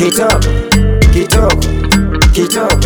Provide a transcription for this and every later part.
kitoko kitoko kitoko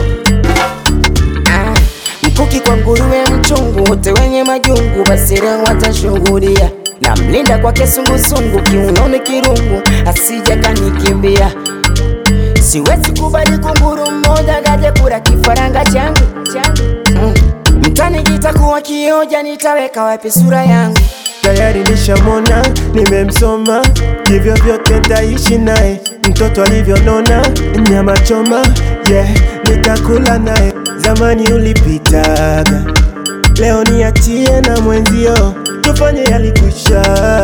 ah. Mkuki kwa nguruwe mchungu, wote wenye majungu, basi leo watashuhudia. Na mlinda kwake sungusungu, kiunoni kirungu, asija kanikimbia. Siwezi kubali kunguru mmoja gaje kula kifaranga changu changu. Mm. Mtani kitakuwa kioja, nitaweka wapi sura yangu? tayari nishamona, nimemsoma, hivyo vyote ntaishi naye. Mtoto alivyonona, nyama choma, yeah, nitakula naye. Zamani ulipitaga, leo niachie na mwenzio, tufanye yalikwisha.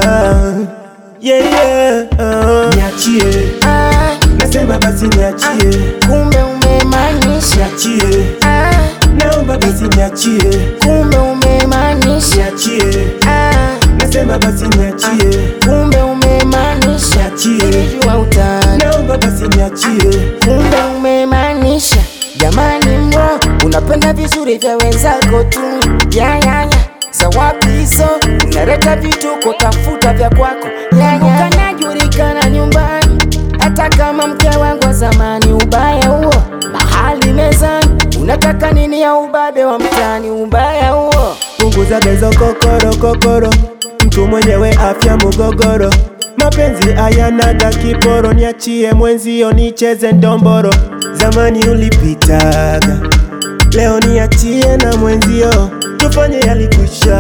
Yeah, yeah, uh. Niachie, Ah, nasema basi niachie, kumbe umemaanisha niachie, ah, naomba basi niachie, kumbe umemaanisha niachie, ah, nasema basi niachie, kumbe umemaanisha niachie. nilijua utani naomba basi niachie, kumbe umemaanisha jamani, mro unapenda vizuri vya wenzako tu yayaya zawapi hizo unaleta vituko, tafuta vya kwako yaya, kanajulikana nyumbani, hata kama mke wangu wa zamani. Ubaya huo mahali mezani, unataka nini ya ubabe wa mtani? Ubaya huo punguza bezo kokoro kokoro, mtu mwenyewe afya mugogoro, mapenzi ayanaga kiporo, niachie mwenzio nicheze ndomboro. Zamani ulipitaga, leo niachie na mwenzio, tufanye yalikwisha.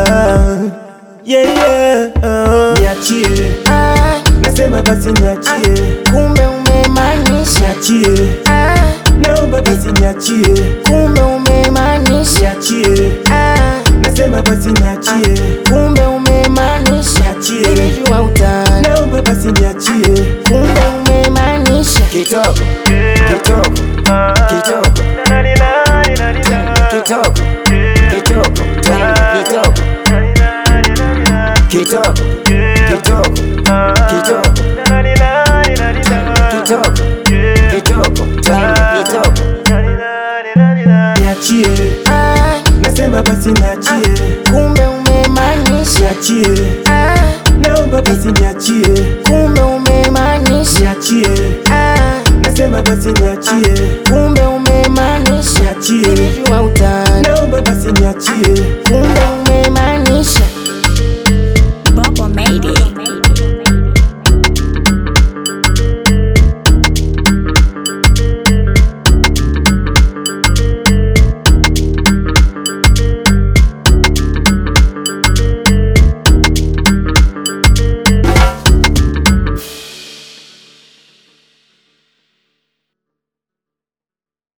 Yeah, yeah, uh. Niachie, ah, nasema basi niachie, kumbe umemaanisha niachie, ah, naomba basi niachie, kumbe umemaanisha niachie, ah, nasema basi niachie, kumbe umemaanisha niachie. nilijua utani naomba basi niachie, kumbe umemaanisha kitoko kitoko kitoko kitoko kitoko kitoko kitoko kitoko kitoko kitoko kitoko kitoko niachie, ah, nasema basi niachie, kumbe umemaanisha niachie, ah, naomba basi niachie, kumbe umemaanisha niachie, ah, nasema basi niachie, kumbe umemaanisha niachie, nilijua utani naomba basi niachie, kumbe umemaanisha